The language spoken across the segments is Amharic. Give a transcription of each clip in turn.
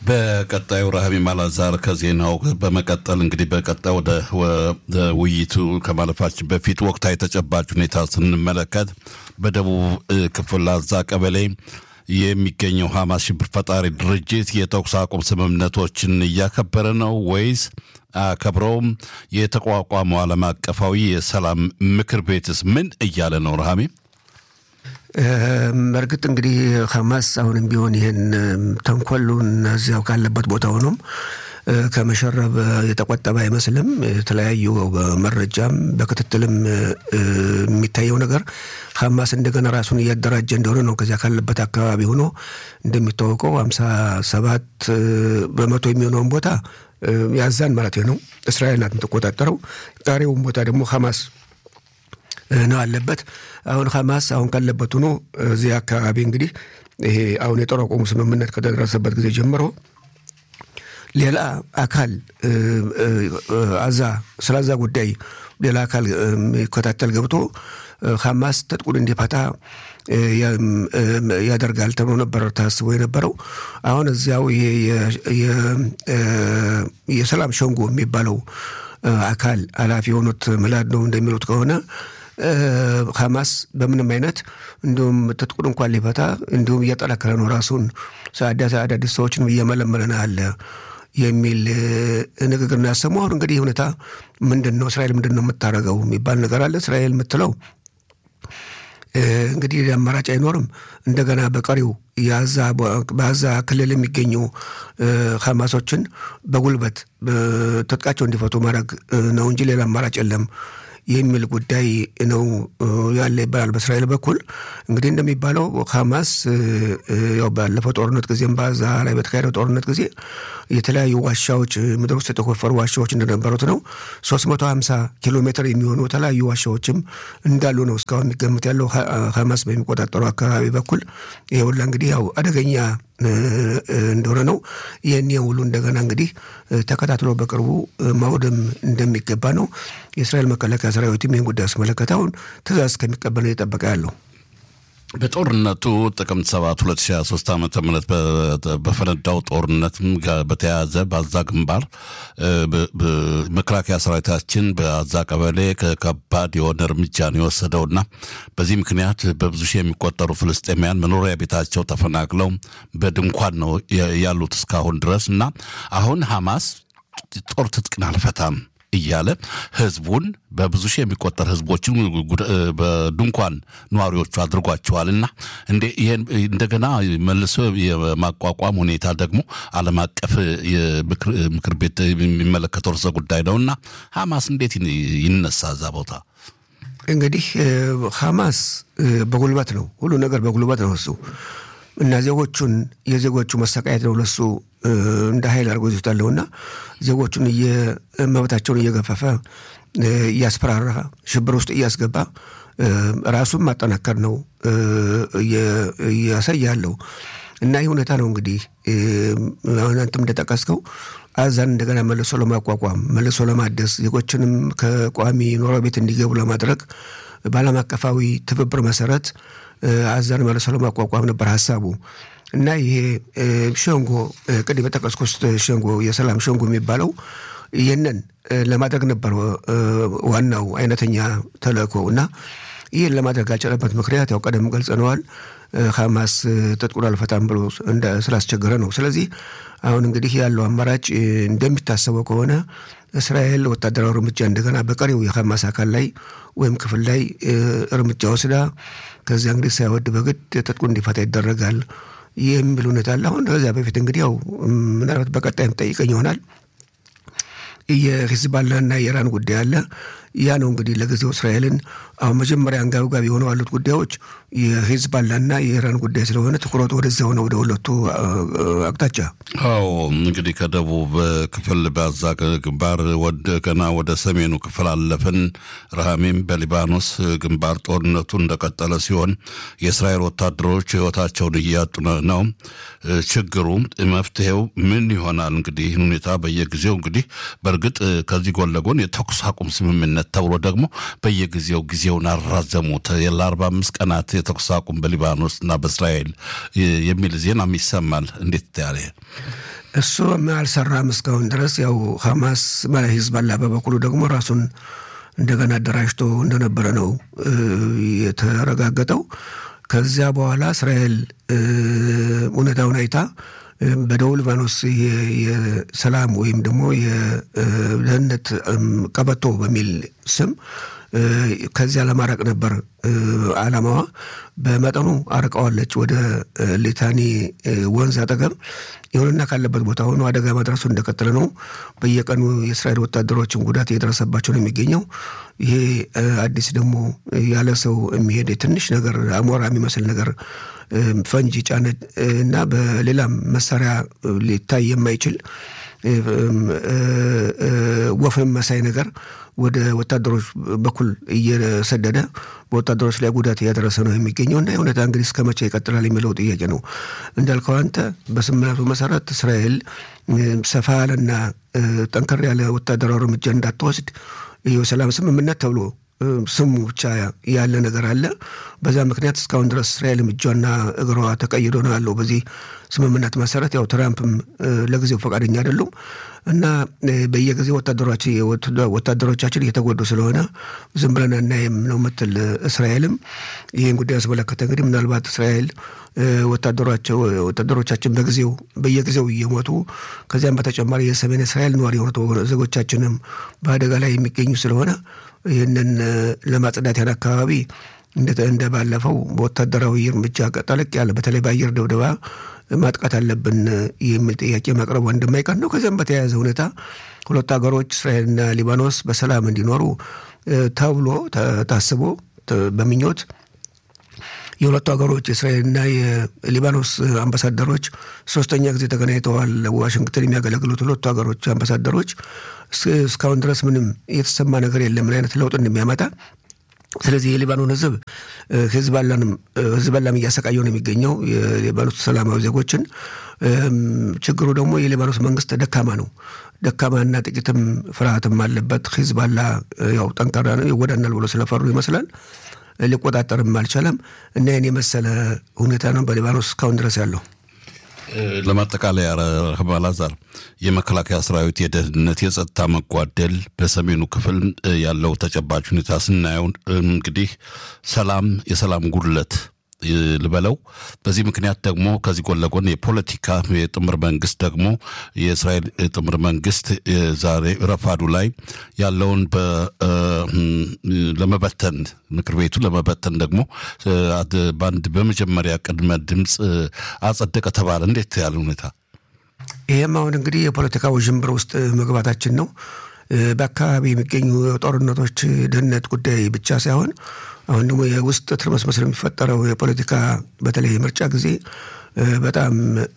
በቀጣዩ ረሃቢ ማላዛር ከዜናው በመቀጠል እንግዲህ በቀጣይ ወደ ውይይቱ ከማለፋችን በፊት ወቅታዊ ተጨባጭ ሁኔታ ስንመለከት በደቡብ ክፍል አዛ ቀበሌ የሚገኘው ሐማስ ሽብር ፈጣሪ ድርጅት የተኩስ አቁም ስምምነቶችን እያከበረ ነው ወይስ አከብረውም? የተቋቋመው ዓለም አቀፋዊ የሰላም ምክር ቤትስ ምን እያለ ነው? ረሃሜ እርግጥ እንግዲህ ሐማስ አሁንም ቢሆን ይህን ተንኮሉን እዚያው ካለበት ቦታ ሆኖም ከመሸረብ የተቆጠበ አይመስልም። የተለያዩ በመረጃም በክትትልም የሚታየው ነገር ሐማስ እንደገና ራሱን እያደራጀ እንደሆነ ነው። ከዚያ ካለበት አካባቢ ሆኖ እንደሚታወቀው ሀምሳ ሰባት በመቶ የሚሆነውን ቦታ ያዛን ማለት ነው እስራኤል ናት የምትቆጣጠረው። ቀሪውን ቦታ ደግሞ ሐማስ ነው አለበት። አሁን ሐማስ አሁን ካለበት ሆኖ እዚህ አካባቢ እንግዲህ ይሄ አሁን የጦር አቁሙ ስምምነት ከተደረሰበት ጊዜ ጀምሮ ሌላ አካል አዛ ስለ አዛ ጉዳይ ሌላ አካል የሚከታተል ገብቶ ሐማስ ትጥቁን እንዲፈታ ያደርጋል ተብሎ ነበር ታስቦ የነበረው። አሁን እዚያው ይሄ የሰላም ሸንጎ የሚባለው አካል ኃላፊ የሆኑት ምላድ ነው እንደሚሉት ከሆነ ሐማስ በምንም አይነት እንዲሁም ትጥቁን እንኳን ሊፈታ እንዲሁም እያጠናከረ ነው ራሱን አዳዲስ ሰዎችንም እየመለመለ ነው አለ የሚል ንግግር ነው ያሰማው። አሁን እንግዲህ ሁኔታ ምንድን ነው እስራኤል ምንድን ነው የምታደርገው የሚባል ነገር አለ። እስራኤል የምትለው እንግዲህ አማራጭ አይኖርም። እንደገና በቀሪው በአዛ ክልል የሚገኙ ሐማሶችን በጉልበት ትጥቃቸው እንዲፈቱ ማድረግ ነው እንጂ ሌላ አማራጭ የለም የሚል ጉዳይ ነው ያለ ይባላል። በእስራኤል በኩል እንግዲህ እንደሚባለው ሐማስ ያው ባለፈው ጦርነት ጊዜም በዛ ላይ በተካሄደው ጦርነት ጊዜ የተለያዩ ዋሻዎች ምድር ውስጥ የተቆፈሩ ዋሻዎች እንደነበሩት ነው። 350 ኪሎ ሜትር የሚሆኑ የተለያዩ ዋሻዎችም እንዳሉ ነው እስካሁን የሚገምት ያለው ሐማስ በሚቆጣጠሩ አካባቢ በኩል ይሄ ሁላ እንግዲህ ያው አደገኛ እንደሆነ ነው። ይህን ሁሉ እንደገና እንግዲህ ተከታትሎ በቅርቡ ማውደም እንደሚገባ ነው። የእስራኤል መከላከያ ሰራዊትም ይህን ጉዳይ አስመለከተ አሁን ትእዛዝ እስከሚቀበል ነው እየጠበቀ ያለው። በጦርነቱ ጥቅምት 7 2023 ዓ ም በፈነዳው ጦርነት በተያያዘ በአዛ ግንባር መከላከያ ሰራዊታችን በአዛ ቀበሌ ከባድ የሆነ እርምጃ ነው የወሰደውና በዚህ ምክንያት በብዙ ሺህ የሚቆጠሩ ፍልስጤማውያን መኖሪያ ቤታቸው ተፈናቅለው በድንኳን ነው ያሉት እስካሁን ድረስ እና አሁን ሐማስ ጦር ትጥቅን አልፈታም እያለ ህዝቡን በብዙ ሺህ የሚቆጠር ህዝቦችን በድንኳን ነዋሪዎቹ አድርጓቸዋል እና እንደገና መልሶ የማቋቋም ሁኔታ ደግሞ ዓለም አቀፍ ምክር ቤት የሚመለከተው ርዕሰ ጉዳይ ነው እና ሐማስ እንዴት ይነሳ እዛ ቦታ? እንግዲህ ሐማስ በጉልበት ነው ሁሉ ነገር በጉልበት ነው እሱ እና ዜጎቹን የዜጎቹ መሰቃየት ነው ለሱ እንደ ኃይል አድርጎ ይዞታለሁና ዜጎቹን መብታቸውን እየገፈፈ እያስፈራራ ሽብር ውስጥ እያስገባ ራሱን ማጠናከር ነው እያሳያለው እና ይህ ሁኔታ ነው እንግዲህ አሁን አንተም እንደጠቀስከው አዛን እንደገና መልሶ ለማቋቋም መልሶ ለማደስ ዜጎችንም ከቋሚ ኖሮ ቤት እንዲገቡ ለማድረግ በዓለም አቀፋዊ ትብብር መሰረት አዛን መልሶ ለማቋቋም ነበር ሀሳቡ እና ይሄ ሸንጎ ቅድም የጠቀስኩት ሸንጎ የሰላም ሸንጎ የሚባለው ይህንን ለማድረግ ነበር ዋናው አይነተኛ ተልእኮ እና ይህን ለማድረግ ያልቻለበት ምክንያት ያው ቀደም ገልጸነዋል። ሐማስ ትጥቁን አልፈታም ብሎ ስላስቸገረ ነው። ስለዚህ አሁን እንግዲህ ያለው አማራጭ እንደሚታሰበው ከሆነ እስራኤል ወታደራዊ እርምጃ እንደገና በቀሪው የሐማስ አካል ላይ ወይም ክፍል ላይ እርምጃ ወስዳ ከዚያ እንግዲህ ሳይወድ በግድ ትጥቁ እንዲፈታ ይደረጋል የሚል ሁኔታ አለ። አሁን ከዚያ በፊት እንግዲህ ያው ምናልባት በቀጣይም ጠይቀኝ ይሆናል የሂዝባላና የኢራን ጉዳይ አለ። ያ ነው እንግዲህ ለጊዜው እስራኤልን አሁን መጀመሪያ አንጋብጋቢ የሆነው ያሉት ጉዳዮች የሂዝባላና የኢራን ጉዳይ ስለሆነ ትኩረቱ ወደዚያ ሆነ ወደ ሁለቱ አቅጣጫ። አዎ እንግዲህ ከደቡብ ክፍል በዛ ግንባር ገና ወደ ሰሜኑ ክፍል አለፍን። ረሃሜም በሊባኖስ ግንባር ጦርነቱ እንደቀጠለ ሲሆን የእስራኤል ወታደሮች ሕይወታቸውን እያጡ ነው። ችግሩ መፍትሄው ምን ይሆናል? እንግዲህ ይህን ሁኔታ በየጊዜው እንግዲህ በእርግጥ ከዚህ ጎን ለጎን የተኩስ አቁም ስምምነት ተብሎ ደግሞ በየጊዜው ጊዜውን አራዘሙት ለአርባ አምስት ቀናት የተኩስ አቁም በሊባኖስ እና በእስራኤል የሚል ዜናም ይሰማል። እንዴት ያለ እሱ አልሰራም እስካሁን ድረስ ያው ሐማስ ማለት ሂዝባላ በበኩሉ ደግሞ ራሱን እንደገና አደራጅቶ እንደነበረ ነው የተረጋገጠው። ከዚያ በኋላ እስራኤል እውነታውን አይታ በደቡብ ሊባኖስ የሰላም ወይም ደግሞ የደህንነት ቀበቶ በሚል ስም ከዚያ ለማራቅ ነበር ዓላማዋ። በመጠኑ አርቀዋለች ወደ ሊታኒ ወንዝ አጠገብ። ይሁንና ካለበት ቦታ ሆኖ አደጋ መድረሱ እንደቀጠለ ነው። በየቀኑ የእስራኤል ወታደሮችን ጉዳት እየደረሰባቸው ነው የሚገኘው። ይሄ አዲስ ደግሞ ያለ ሰው የሚሄድ ትንሽ ነገር አሞራ የሚመስል ነገር ፈንጂ ጫነ እና በሌላም መሳሪያ ሊታይ የማይችል ወፍም መሳይ ነገር ወደ ወታደሮች በኩል እየሰደደ በወታደሮች ላይ ጉዳት እያደረሰ ነው የሚገኘው እና የሁኔታ እንግዲህ እስከ መቼ ይቀጥላል የሚለው ጥያቄ ነው። እንዳልከው አንተ በስምምነቱ መሰረት እስራኤል ሰፋ ያለና ጠንከር ያለ ወታደራዊ እርምጃ እንዳትወስድ ይህ ሰላም ስምምነት ተብሎ ስሙ ብቻ ያለ ነገር አለ። በዛ ምክንያት እስካሁን ድረስ እስራኤልም እጇና እግሯ ተቀይዶ ነው ያለው። በዚህ ስምምነት መሰረት ያው ትራምፕም ለጊዜው ፈቃደኛ አይደሉም እና በየጊዜው ወታደሮቻችን እየተጎዱ ስለሆነ ዝም ብለን አናይም ነው የምትል እስራኤልም ይህን ጉዳይ ያስመለከተ እንግዲህ ምናልባት እስራኤል ወታደሮቻችን በጊዜው በየጊዜው እየሞቱ ከዚያም በተጨማሪ የሰሜን እስራኤል ነዋሪ የሆኑት ዜጎቻችንም በአደጋ ላይ የሚገኙ ስለሆነ ይህንን ለማጽዳት ያን አካባቢ እንደ ባለፈው በወታደራዊ እርምጃ ጠለቅ ያለ በተለይ በአየር ድብደባ ማጥቃት አለብን የሚል ጥያቄ ማቅረቡ እንደማይቀር ነው። ከዚያም በተያያዘ ሁኔታ ሁለቱ ሀገሮች እስራኤልና ሊባኖስ በሰላም እንዲኖሩ ተብሎ ታስቦ በምኞት የሁለቱ ሀገሮች የእስራኤልና የሊባኖስ አምባሳደሮች ሶስተኛ ጊዜ ተገናኝተዋል። ዋሽንግተን የሚያገለግሉት ሁለቱ ሀገሮች አምባሳደሮች እስካሁን ድረስ ምንም የተሰማ ነገር የለም ምን አይነት ለውጥ እንደሚያመጣ። ስለዚህ የሊባኖን ሕዝብ ህዝባላንም ህዝባላም እያሰቃየው ነው የሚገኘው የሊባኖስ ሰላማዊ ዜጎችን። ችግሩ ደግሞ የሊባኖስ መንግስት ደካማ ነው። ደካማና ጥቂትም ፍርሃትም አለበት። ሂዝባላ ያው ጠንካራ ነው ይወዳናል ብሎ ስለፈሩ ይመስላል ሊቆጣጠርም አልቻለም እና ይህን የመሰለ ሁኔታ ነው በሊባኖስ እስካሁን ድረስ ያለው። ለማጠቃለያ አላዛር የመከላከያ ሰራዊት የደህንነት የጸጥታ መጓደል በሰሜኑ ክፍል ያለው ተጨባጭ ሁኔታ ስናየው እንግዲህ ሰላም የሰላም ጉድለት ልበለው። በዚህ ምክንያት ደግሞ ከዚህ ጎን ለጎን የፖለቲካ የጥምር መንግስት ደግሞ የእስራኤል ጥምር መንግስት ዛሬ ረፋዱ ላይ ያለውን ለመበተን ምክር ቤቱ ለመበተን ደግሞ በአንድ በመጀመሪያ ቅድመ ድምፅ አጸደቀ ተባለ። እንዴት ያለ ሁኔታ! ይህም አሁን እንግዲህ የፖለቲካ ውዥንብር ውስጥ መግባታችን ነው። በአካባቢ የሚገኙ ጦርነቶች ደህንነት ጉዳይ ብቻ ሳይሆን አሁን ደግሞ የውስጥ ትርመስመስ የሚፈጠረው የፖለቲካ በተለይ የምርጫ ጊዜ በጣም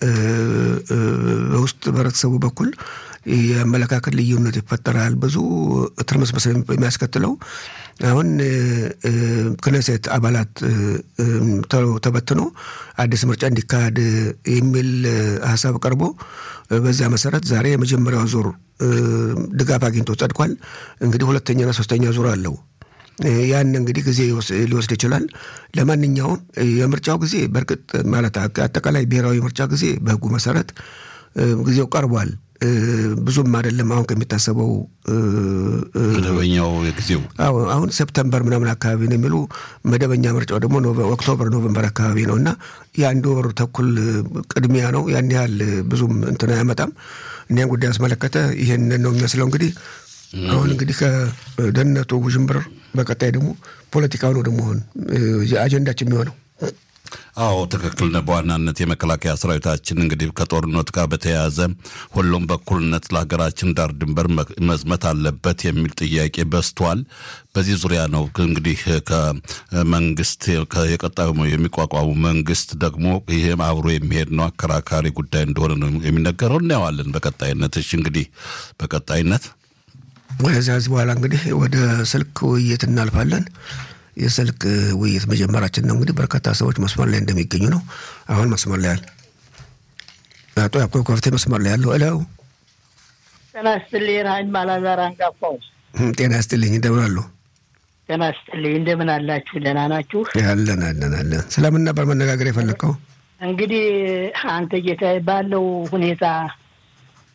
በውስጥ በህብረተሰቡ በኩል የአመለካከት ልዩነት ይፈጠራል። ብዙ ትርመስመስ የሚያስከትለው አሁን ክነሴት አባላት ተበትኖ አዲስ ምርጫ እንዲካሄድ የሚል ሀሳብ ቀርቦ በዚያ መሰረት ዛሬ የመጀመሪያው ዙር ድጋፍ አግኝቶ ጸድቋል። እንግዲህ ሁለተኛና ሶስተኛ ዙር አለው። ያን እንግዲህ ጊዜ ሊወስድ ይችላል። ለማንኛውም የምርጫው ጊዜ በእርግጥ ማለት አጠቃላይ ብሔራዊ ምርጫ ጊዜ በህጉ መሰረት ጊዜው ቀርቧል። ብዙም አይደለም አሁን ከሚታሰበው መደበኛው ጊዜው አሁን ሴፕተምበር ምናምን አካባቢ ነው የሚሉ መደበኛ ምርጫው ደግሞ ኦክቶበር፣ ኖቨምበር አካባቢ ነው እና የአንድ ወር ተኩል ቅድሚያ ነው። ያን ያህል ብዙም እንትን አያመጣም። እኒያን ጉዳይ ያስመለከተ ይህን ነው የሚመስለው እንግዲህ አሁን እንግዲህ ከደህንነቱ ውዥንብር በቀጣይ ደግሞ ፖለቲካው ነው ደግሞ አሁን አጀንዳችን የሚሆነው። አዎ ትክክል ነው። በዋናነት የመከላከያ ሰራዊታችን እንግዲህ ከጦርነት ጋር በተያያዘ ሁሉም በኩልነት ለሀገራችን ዳር ድንበር መዝመት አለበት የሚል ጥያቄ በዝቷል። በዚህ ዙሪያ ነው እንግዲህ ከመንግስት የቀጣዩ የሚቋቋሙ መንግስት ደግሞ ይህም አብሮ የሚሄድ ነው አከራካሪ ጉዳይ እንደሆነ ነው የሚነገረው። እናየዋለን በቀጣይነት። እሺ እንግዲህ በቀጣይነት ወደዚያ በኋላ እንግዲህ ወደ ስልክ ውይይት እናልፋለን። የስልክ ውይይት መጀመራችን ነው። እንግዲህ በርካታ ሰዎች መስመር ላይ እንደሚገኙ ነው። አሁን መስመር ላይ ያለ አቶ ያዕቆብ ከፍቴ መስመር ላይ ያለው እለው ጤና ይስጥልኝ። ራኝ ማላዛር አንጋፋው ጤና ይስጥልኝ። እንደምን አሉ? ጤና ይስጥልኝ። እንደምን አላችሁ? ደህና ናችሁ? አለን አለን አለን። ስለምን ነበር መነጋገር የፈለግከው? እንግዲህ አንተ ጌታ ባለው ሁኔታ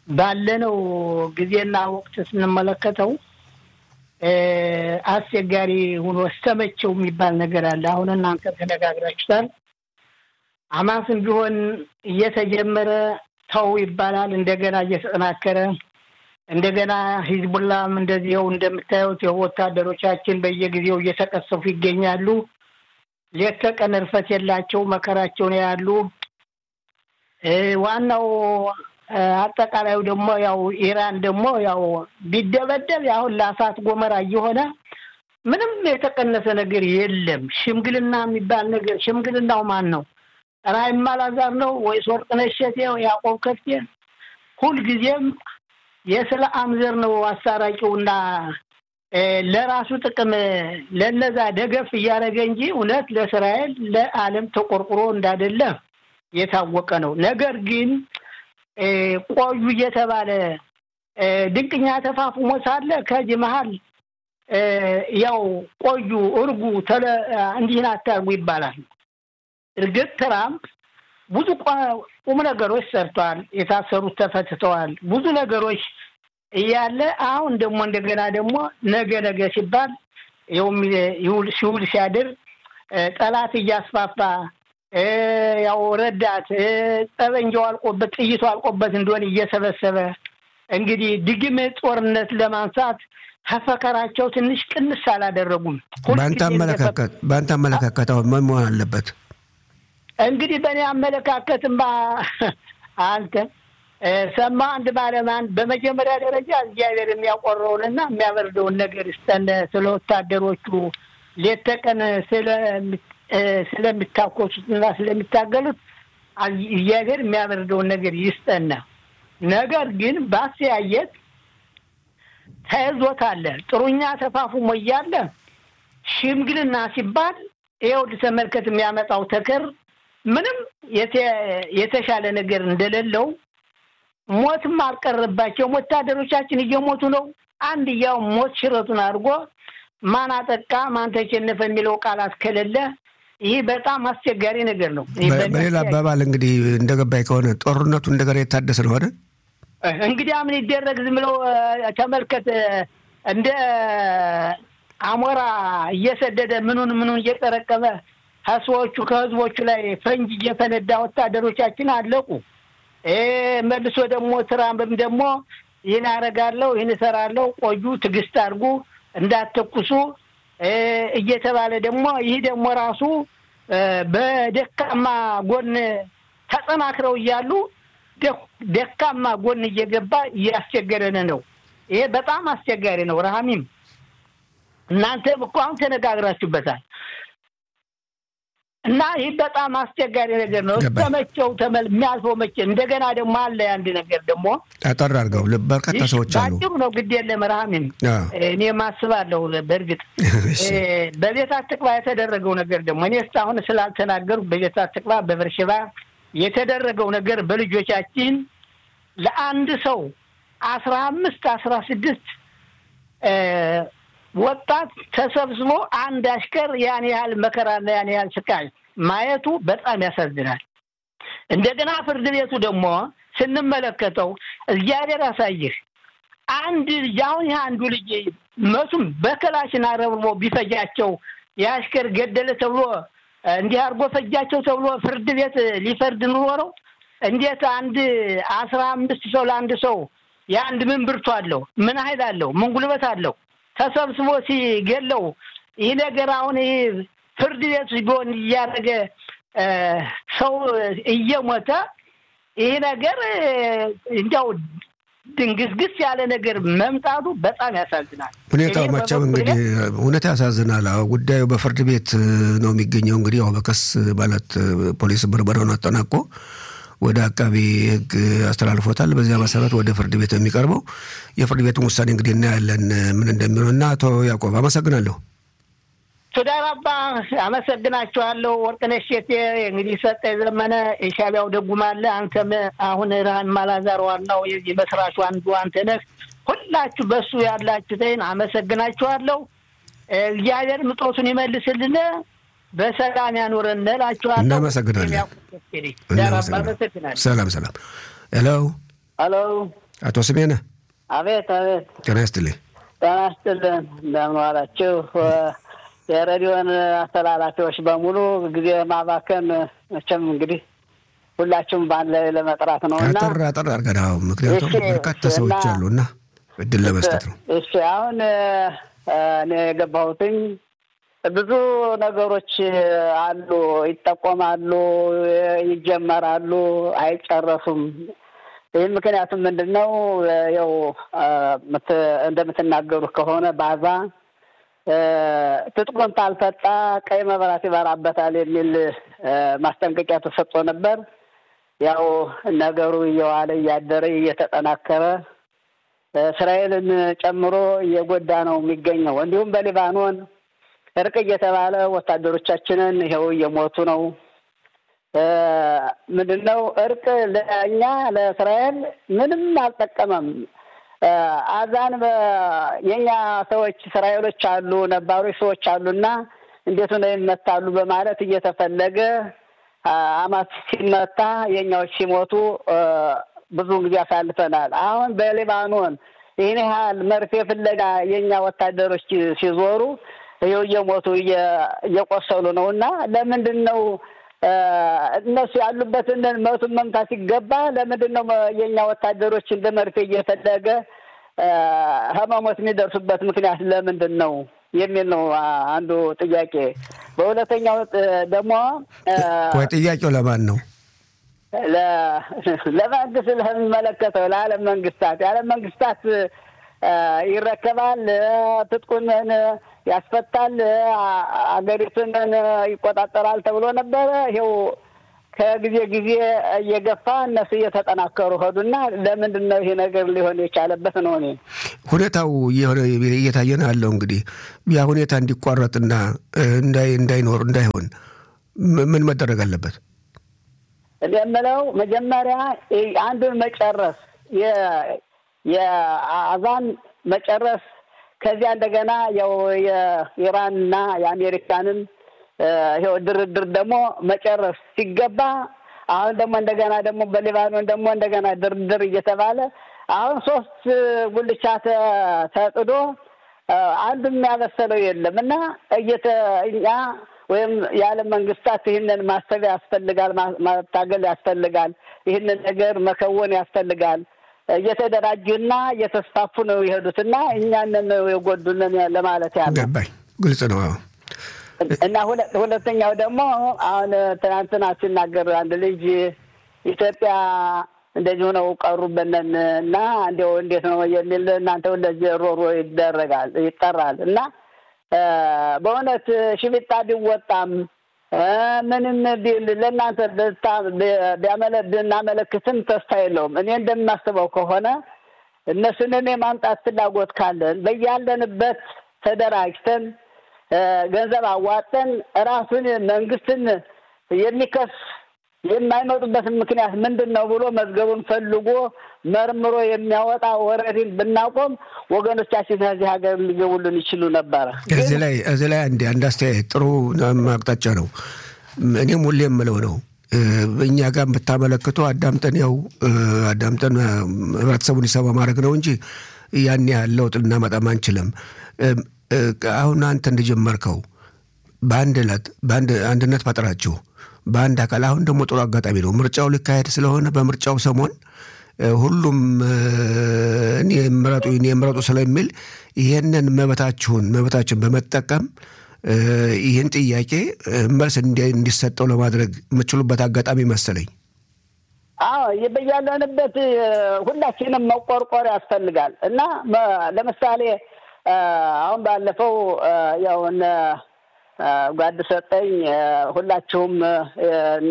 ባለነው ጊዜና ወቅት ስንመለከተው አስቸጋሪ ሆኖ እስተመቸው የሚባል ነገር አለ። አሁን እናንተ ተነጋግራችሁታል። ሐማስም ቢሆን እየተጀመረ ተው ይባላል። እንደገና እየተጠናከረ እንደገና ሂዝቡላም እንደዚህው እንደምታዩት ወታደሮቻችን በየጊዜው እየተቀሰፉ ይገኛሉ። ሌት ተቀን እርፈት የላቸው መከራቸውን ያሉ ዋናው አጠቃላዩ ደግሞ ያው ኢራን ደግሞ ያው ቢደበደብ አሁን ለእሳት ጎመራ እየሆነ ምንም የተቀነሰ ነገር የለም። ሽምግልና የሚባል ነገር ሽምግልናው ማን ነው? ራሂም አላዛር ነው ወይስ ወርቅነሽ እሸቴ፣ ያዕቆብ ከፍቴ? ሁልጊዜም የስለአም ዘር ነው አሳራቂውና ለራሱ ጥቅም ለነዛ ደገፍ እያደረገ እንጂ እውነት ለእስራኤል ለዓለም ተቆርቁሮ እንዳደለ የታወቀ ነው። ነገር ግን ቆዩ እየተባለ ድንቅኛ ተፋፍሞ ሳለ ከዚህ መሀል ያው ቆዩ እርጉ እንዲህን አታርጉ ይባላል። እርግጥ ትራምፕ ብዙ ቁም ነገሮች ሰርተዋል። የታሰሩት ተፈትተዋል። ብዙ ነገሮች እያለ አሁን ደግሞ እንደገና ደግሞ ነገ ነገ ሲባል ይውል ሲውል ሲያድር ጠላት እያስፋፋ ያው ረዳት ጠበንጃው አልቆበት ጥይቱ አልቆበት እንደሆነ እየሰበሰበ እንግዲህ ድግም ጦርነት ለማንሳት ከፈከራቸው ትንሽ ቅንስ አላደረጉም። በአንተ አመለካከት በአንተ አመለካከት አሁን ምን መሆን አለበት? እንግዲህ በእኔ አመለካከትማ አንተ ሰማ አንድ ባለማን በመጀመሪያ ደረጃ እግዚአብሔር የሚያቆረውንና የሚያበርደውን ነገር ይስጠን። ስለ ወታደሮቹ ሌት ተቀን ስለሚታኮሱትና ስለሚታገሉት እግዚአብሔር የሚያበርደውን ነገር ይስጠን። ነገር ግን በአስተያየት ተይዞት አለ ጥሩኛ ተፋፉሞ እያለ ሽምግልና ሲባል ይኸው ተመልከት የሚያመጣው ተከር ምንም የተሻለ ነገር እንደሌለው ሞትም አልቀረባቸውም። ወታደሮቻችን እየሞቱ ነው። አንድ ያው ሞት ሽረቱን አድርጎ ማን አጠቃ ማን ተሸነፈ የሚለው ቃላት ከሌለ ይህ በጣም አስቸጋሪ ነገር ነው። በሌላ አባባል እንግዲህ እንደገባኝ ከሆነ ጦርነቱ እንደገና የታደሰ ነው አይደል? እንግዲህ ምን ይደረግ ዝም ብለው ተመልከት እንደ አሞራ እየሰደደ ምኑን ምኑን እየጠረቀመ ከሰዎቹ ከህዝቦቹ ላይ ፈንጅ እየፈነዳ ወታደሮቻችን አለቁ። መልሶ ደግሞ ትራምፕም ደግሞ ይህን አደርጋለሁ ይህን እሰራለሁ፣ ቆዩ፣ ትዕግስት አድርጉ፣ እንዳትተኩሱ እየተባለ ደግሞ ይህ ደግሞ ራሱ በደካማ ጎን ተጠናክረው እያሉ ደካማ ጎን እየገባ እያስቸገረን ነው። ይሄ በጣም አስቸጋሪ ነው። ረሃሚም እናንተም እኮ አሁን ተነጋግራችሁበታል። እና ይህ በጣም አስቸጋሪ ነገር ነው። እስከመቼው ተመል የሚያልፈው መቼ? እንደገና ደግሞ አለ አንድ ነገር ደግሞ አጠር አድርገው በርካታ ሰዎች አሉ። ባጭሩ ነው ግድ የለም ረሃሚም እኔ ማስባለሁ። በእርግጥ በቤት አትቅባ የተደረገው ነገር ደግሞ እኔ እስካሁን ስላልተናገሩ በቤት አትቅባ በበርሸባ የተደረገው ነገር በልጆቻችን ለአንድ ሰው አስራ አምስት አስራ ስድስት ወጣት ተሰብስቦ አንድ አሽከር ያን ያህል መከራና ያን ያህል ስቃይ ማየቱ በጣም ያሳዝናል። እንደገና ፍርድ ቤቱ ደግሞ ስንመለከተው እግዚአብሔር ያሳይህ አንድ ልጅ አሁን ይህ አንዱ ልጅ መቱም በክላሽን አረብርቦ ቢፈጃቸው የአሽከር ገደለ ተብሎ እንዲህ አድርጎ ፈጃቸው ተብሎ ፍርድ ቤት ሊፈርድ ኑሮ ነው? እንዴት አንድ አስራ አምስት ሰው ለአንድ ሰው የአንድ ምን ብርቱ አለው? ምን ኃይል አለው? ምን ጉልበት አለው? ተሰብስቦ ሲገለው ይህ ነገር አሁን ይህ ፍርድ ቤት ቢሆን እያደረገ ሰው እየሞተ ይህ ነገር እንዲያው ድንግስግስ ያለ ነገር መምጣቱ በጣም ያሳዝናል። ሁኔታው መቼም እንግዲህ እውነት ያሳዝናል። ጉዳዩ በፍርድ ቤት ነው የሚገኘው። እንግዲህ ያው በከስ ማለት ፖሊስ ምርመራውን አጠናቆ ወደ አቃቢ ሕግ አስተላልፎታል። በዚያ መሰረት ወደ ፍርድ ቤት የሚቀርበው የፍርድ ቤቱን ውሳኔ እንግዲህ እናያለን ምን እንደሚሆን እና አቶ ያዕቆብ አመሰግናለሁ። ሱዳን አባ አመሰግናችኋለሁ። ወርቅነሽ ሼቴ እንግዲህ ሰጠ ዘመነ የሻቢያው ደጉማለ አንተም አሁን ራህን ማላዛር ዋናው የዚህ መስራቹ አንዱ አንተ ነህ። ሁላችሁ በሱ ያላችሁትን አመሰግናችኋለሁ። እግዚአብሔር ምጦቱን ይመልስልን፣ በሰላም ያኑረን እላችኋለሁ። እናመሰግናለን። ሰላም ሰላም። ሄሎ ሄሎ አቶ ስሜነ አቤት አቤት። ጤና ይስጥልኝ። ጤና ይስጥልን። እንደምን ዋላችሁ? የሬዲዮን አስተላላፊዎች በሙሉ ጊዜ ማባከን መቼም እንግዲህ ሁላችሁም በአንድ ላይ ለመጥራት ነው እና አጠር አጠር አድርገን አዎ፣ ምክንያቱም በርካታ ሰዎች አሉ እና እድል ለመስጠት ነው። እሺ አሁን እኔ የገባሁትኝ ብዙ ነገሮች አሉ፣ ይጠቆማሉ፣ ይጀመራሉ፣ አይጨረሱም። ይህ ምክንያቱም ምንድን ነው? ያው እንደምትናገሩት ከሆነ ባዛ ትጥቁን ታልፈጣ ቀይ መብራት ይበራበታል የሚል ማስጠንቀቂያ ተሰጥቶ ነበር። ያው ነገሩ እየዋለ እያደረ እየተጠናከረ እስራኤልን ጨምሮ እየጎዳ ነው የሚገኘው። እንዲሁም በሊባኖን እርቅ እየተባለ ወታደሮቻችንን ይኸው እየሞቱ ነው። ምንድን ነው እርቅ ለእኛ ለእስራኤል ምንም አልጠቀመም። አዛን የእኛ ሰዎች እስራኤሎች አሉ፣ ነባሮች ሰዎች አሉና እንዴት ነው ይመታሉ በማለት እየተፈለገ አማት ሲመታ የእኛዎች ሲሞቱ ብዙውን ጊዜ አሳልፈናል። አሁን በሊባኖን ይህን ያህል መርፌ ፍለጋ የእኛ ወታደሮች ሲዞሩ ይኸው እየሞቱ እየቆሰሉ ነው እና ለምንድን ነው እነሱ ያሉበትን መቱን መምታት ሲገባ ለምንድን ነው የእኛ ወታደሮች እንደ መርፌ እየፈለገ ህመሞት የሚደርሱበት ምክንያት ለምንድን ነው የሚል ነው አንዱ ጥያቄ። በሁለተኛው ደግሞ ወይ ጥያቄው ለማን ነው? ለመንግስት ለሚመለከተው ለዓለም መንግስታት የዓለም መንግስታት ይረከባል፣ ትጥቁን ያስፈታል፣ አገሪቱን ይቆጣጠራል ተብሎ ነበረ። ይኸው ከጊዜ ጊዜ እየገፋ እነሱ እየተጠናከሩ ሄዱና ለምንድን ነው ይሄ ነገር ሊሆን የቻለበት ነው? እኔ ሁኔታው እየታየ ነው ያለው። እንግዲህ ያ ሁኔታ እንዲቋረጥና እንዳይኖር እንዳይሆን ምን መደረግ አለበት? እንደምለው መጀመሪያ አንዱን መጨረስ የአዛን መጨረስ ከዚያ እንደገና ያው የኢራንና የአሜሪካንን ይኸው ድርድር ደግሞ መጨረስ ሲገባ አሁን ደግሞ እንደገና ደግሞ በሊባኖን ደግሞ እንደገና ድርድር እየተባለ አሁን ሶስት ጉልቻ ተጥዶ አንዱ የሚያበሰለው የለም እና እየተ እኛ ወይም የዓለም መንግስታት ይህንን ማሰብ ያስፈልጋል፣ ማታገል ያስፈልጋል፣ ይህንን ነገር መከወን ያስፈልጋል። እየተደራጁና እየተስፋፉ ነው የሄዱትና እኛንን የጎዱንን ለማለት ያለ ገባኝ። ግልጽ ነው። እና ሁለተኛው ደግሞ አሁን ትናንትና ሲናገር አንድ ልጅ ኢትዮጵያ እንደዚሁ ነው ቀሩበነን እና እንዲያው እንዴት ነው የሚል እናንተ እንደዚህ ሮሮ ይደረጋል ይጠራል እና በእውነት ሽቢጣ ቢወጣም ምንም ቢል ለእናንተ ብናመለክትም ተስፋ የለውም። እኔ እንደማስበው ከሆነ እነሱንን የማምጣት ፍላጎት ካለን በያለንበት ተደራጅተን ገንዘብ አዋጠን ራሱን መንግስትን የሚከስ የማይመጡበትን ምክንያት ምንድን ነው ብሎ መዝገቡን ፈልጎ መርምሮ የሚያወጣ ወረድን ብናቆም ወገኖቻችን ከዚህ ሀገር ሊገቡልን ይችሉ ነበረ። እዚህ ላይ እዚህ ላይ አንድ አንድ አስተያየት ጥሩ አቅጣጫ ነው። እኔም ሁሌ የምለው ነው እኛ ጋር ብታመለክቱ አዳምጠን ያው አዳምጠን ህብረተሰቡን ይሰባ ማድረግ ነው እንጂ ያን ያህል ለውጥ ልናመጣም አንችልም። አሁን አንተ እንደጀመርከው በአንድ ዕለት በአንድ አንድነት ፈጥራችሁ በአንድ አካል አሁን ደግሞ ጥሩ አጋጣሚ ነው። ምርጫው ሊካሄድ ስለሆነ በምርጫው ሰሞን ሁሉም እኔ ምረጡ እኔ ምረጡ ስለሚል ይህንን መብታችሁን መብታችን በመጠቀም ይህን ጥያቄ መልስ እንዲሰጠው ለማድረግ የምችሉበት አጋጣሚ መሰለኝ። አዎ በያለንበት ሁላችንም መቆርቆር ያስፈልጋል እና ለምሳሌ አሁን ባለፈው ያው እነ ጓድ ሰጠኝ ሁላችሁም እነ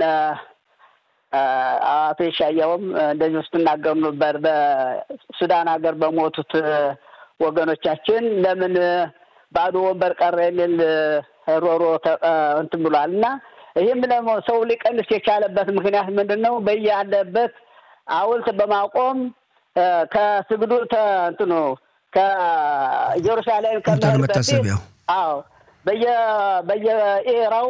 አቶ የሻየውም እንደዚህ ስትናገሩ ነበር። በሱዳን ሀገር በሞቱት ወገኖቻችን ለምን ባዶ ወንበር ቀረ የሚል ሮሮ እንትን ብሏል እና ይህም ደግሞ ሰው ሊቀንስ የቻለበት ምክንያት ምንድን ነው? በያለበት ሐውልት በማቆም ከስግዱ እንትኑ ከኢየሩሳሌም ከመሄድ በፊት አዎ በየ በየኤራው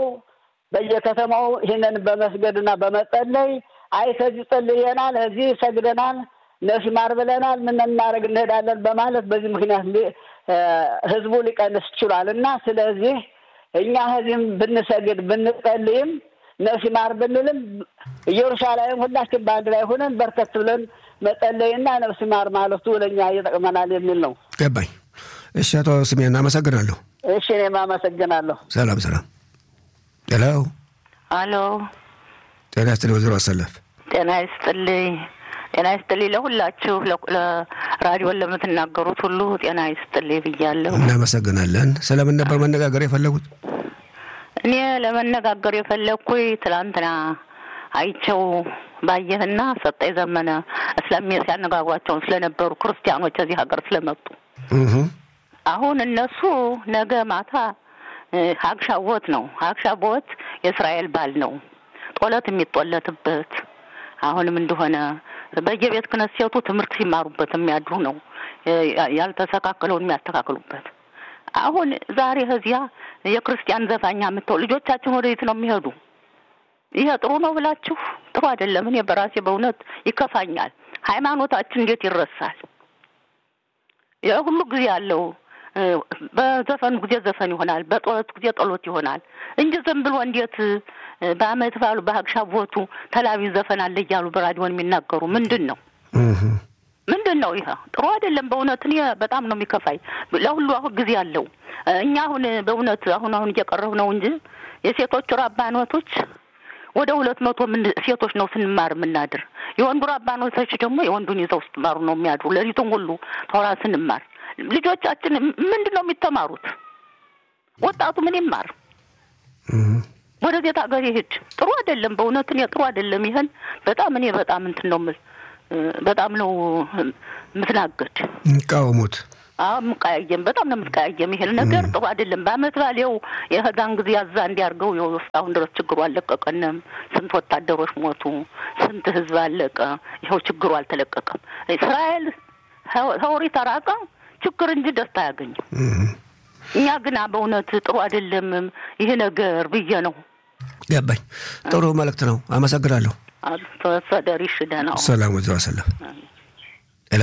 በየከተማው ይህንን በመስገድና በመጸለይ አይ ከዚህ ጸልየናል፣ እዚህ ሰግደናል፣ ነፍስ ማር ብለናል፣ ምን እናደርግ እንሄዳለን በማለት በዚህ ምክንያት ህዝቡ ሊቀንስ ችሏል እና ስለዚህ እኛ ህዚህም ብንሰግድ ብንጸልይም ነፍስ ማር ብንልም ኢየሩሳሌም ሁላችን በአንድ ላይ ሆነን በርከት ብለን መጸለይና ነፍስ ማር ማለቱ ለእኛ ይጠቅመናል የሚል ነው። ገባኝ። እሺ፣ አቶ ስሜን አመሰግናለሁ። እሺ፣ እኔም አመሰግናለሁ። ሰላም ሰላም። ሄሎ፣ አሎ፣ ጤና ይስጥልኝ ወይዘሮ አሰለፍ። ጤና ይስጥልኝ። ጤና ይስጥልኝ ለሁላችሁ፣ ራዲዮን ለምትናገሩት ሁሉ ጤና ይስጥልኝ ብያለሁ። እናመሰግናለን። ስለምን ነበር መነጋገር የፈለጉት? እኔ ለመነጋገር የፈለግኩኝ ትላንትና አይቸው ባየህና ሰጠኝ ዘመነ እስላሚ ሲያነጋግሯቸውን ስለነበሩ ክርስቲያኖች እዚህ ሀገር ስለመጡ አሁን እነሱ ነገ ማታ ሀግሻቦት ነው። ሀግሻቦት የእስራኤል ባል ነው፣ ጦለት የሚጦለትበት አሁንም እንደሆነ በየቤት ክህነት ሴቱ ትምህርት ሲማሩበት የሚያድሩ ነው፣ ያልተስተካከለውን የሚያስተካክሉበት። አሁን ዛሬ እዚያ የክርስቲያን ዘፋኛ የምትው ልጆቻችን ወደየት ነው የሚሄዱ? ይሄ ጥሩ ነው ብላችሁ ጥሩ አይደለም። እኔ በራሴ በእውነት ይከፋኛል። ሃይማኖታችን እንዴት ይረሳል? የሁሉ ጊዜ ያለው በዘፈኑ ጊዜ ዘፈን ይሆናል፣ በጦለት ጊዜ ጦሎት ይሆናል እንጂ ዝም ብሎ እንዴት በአመት ባሉ በሀግሻቦቱ ተላቢ ዘፈን አለ እያሉ በራዲዮን የሚናገሩ ምንድን ነው? ምንድን ነው ይሄ? ጥሩ አይደለም በእውነት እኔ በጣም ነው የሚከፋኝ። ለሁሉ አሁን ጊዜ አለው። እኛ አሁን በእውነት አሁን አሁን እየቀረቡ ነው እንጂ የሴቶቹ ራባኖቶች ወደ ሁለት መቶ ምን ሴቶች ነው ስንማር የምናድር። የወንዱ ራባኖቶች ደግሞ የወንዱን ይዘው ስትማሩ ነው የሚያድሩ። ሌሊቱን ሁሉ ተውራ ስንማር ልጆቻችን ምንድን ነው የሚተማሩት? ወጣቱ ምን ይማር? ወደ ቤት ሀገር ይሄድ። ጥሩ አይደለም በእውነት እኔ ጥሩ አይደለም። ይሄን በጣም እኔ በጣም እንትን ነው የምል በጣም ነው የምትናገድ ቃወሙት አዎ የምቀያየም በጣም ነው የምትቀያየም። ይሄን ነገር ጥሩ አይደለም። በአመት ባል ይኸው የህዛን ጊዜ ያዛ እንዲያርገው ይኸው እስካሁን ድረስ ችግሩ አልለቀቀንም። ስንት ወታደሮች ሞቱ፣ ስንት ህዝብ አለቀ። ይኸው ችግሩ አልተለቀቀም። እስራኤል ሰውሪ ተራቀ ችግር እንጂ ደስታ አያገኝም። እኛ ግና በእውነት ጥሩ አይደለም ይህ ነገር ብዬ ነው። ገባኝ። ጥሩ መልእክት ነው። አመሰግናለሁ። ተወሰደሪ ሽደ ነው። ሰላም ወይዘሮ አሰለፍ። ሄሎ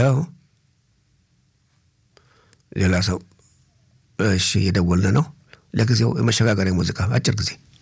ሌላ ሰው እሺ፣ እየደወልን ነው። ለጊዜው የመሸጋገሪያ ሙዚቃ አጭር ጊዜ